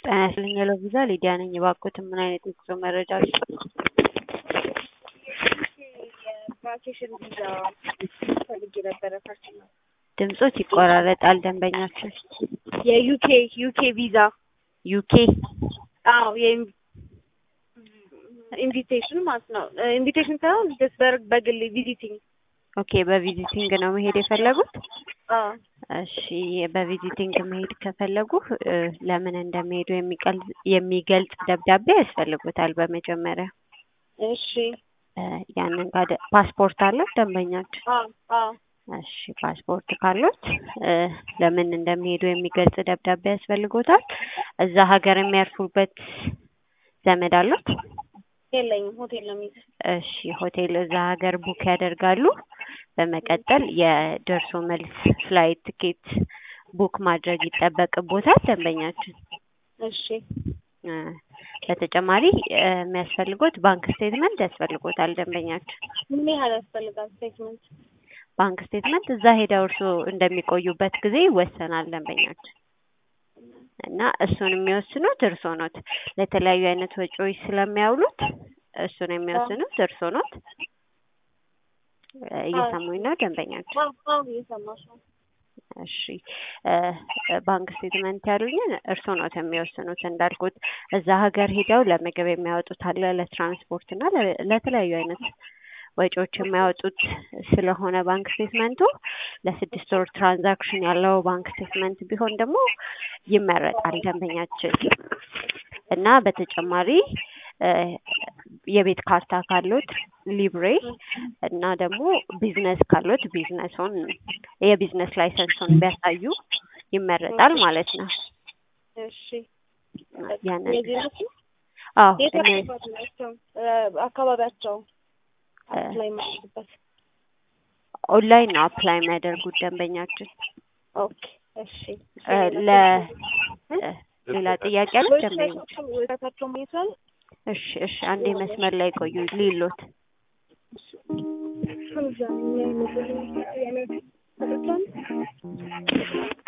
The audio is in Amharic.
ጤና ይስጥልኝ ሄሎ ቪዛ ሊዲያ ነኝ። እባክዎትን ምን አይነት የጉዞ መረጃ ልስጥዎት? የቫኬሽን ቪዛ ፈልጌ ነበረ ፐርሰናል ድምጾት ይቆራረጣል ደንበኛችን። የዩኬ ዩኬ ቪዛ ዩኬ አዎ ኢንቪቴሽን ማለት ነው። ኢንቪቴሽን ሳይሆን ጀስት በር- በግል ቪዚቲንግ ኦኬ በቪዚቲንግ ነው መሄድ የፈለጉት? አዎ እሺ በቪዚቲንግ መሄድ ከፈለጉ እ ለምን እንደሚሄዱ የሚቀል- የሚገልጽ ደብዳቤ ያስፈልጉታል በመጀመሪያ እሺ እ ያንን ካደ ፓስፖርት አለ ደንበኛችን? አዎ አዎ እሺ ፓስፖርት ካሉት እ ለምን እንደሚሄዱ የሚገልጽ ደብዳቤ ያስፈልጎታል። እዛ ሀገር የሚያርፉበት ዘመድ አሉት? የለኝም ሆቴል ነው የሚይዘው። እሺ ሆቴል እዛ ሀገር ቡክ ያደርጋሉ። በመቀጠል የደርሶ መልስ ፍላይት ትኬት ቡክ ማድረግ ይጠበቅቦታል ደንበኛችን። እሺ እ በተጨማሪ እ የሚያስፈልጎት ባንክ ስቴትመንት ያስፈልጎታል ደንበኛችን። ምን ያህል ያስፈልጋል ስቴትመንት? ባንክ ስቴትመንት እዛ ሄደው እርስዎ እንደሚቆዩበት ጊዜ ይወሰናል ደንበኛችን እና እሱን የሚወስኑት እርስዎ ኖት። ለተለያዩ አይነት ወጪዎች ስለሚያውሉት እሱን የሚወስኑት እርስዎ ኖት። እ እየሰሙኝ ነው ደንበኛችን? አዎ አዎ እየሰማሽ ነው። እሺ እ ባንክ ስቴትመንት ያሉኝን እርስዎ ኖት የሚወስኑት እንዳልኩት እዛ ሀገር ሄደው ለምግብ የሚያወጡት አለ ለትራንስፖርት እና ለ- ለተለያዩ አይነት ወጪዎች የሚያወጡት ስለሆነ ባንክ ስቴትመንቱ ለስድስት ወር ትራንዛክሽን ያለው ባንክ ስቴትመንት ቢሆን ደግሞ ይመረጣል ደንበኛችን እና በተጨማሪ እ የቤት ካርታ ካሉት ሊብሬ እና ደግሞ ቢዝነስ ካሉት ቢዝነሱን የቢዝነስ ላይሰንሱን ቢያሳዩ ይመረጣል ማለት ነው። እሺ ያንን የዚህ ናቸው? አዎ የት እኔ አካባቢ ናቸው? እ አካባቢያቸው እ አፕላይ ማድረግበት ኦንላይን ነው አፕላይ የሚያደርጉት ደንበኛችን። ኦኬ እሺ እ ለ እ ሌላ ጥያቄ አለ ደንበኞች? ወይታቸው ማየት ይችላል? እሺ እሺ አንዴ መስመር ላይ ቆዩ ሊሎት ከዛ ምን አይነት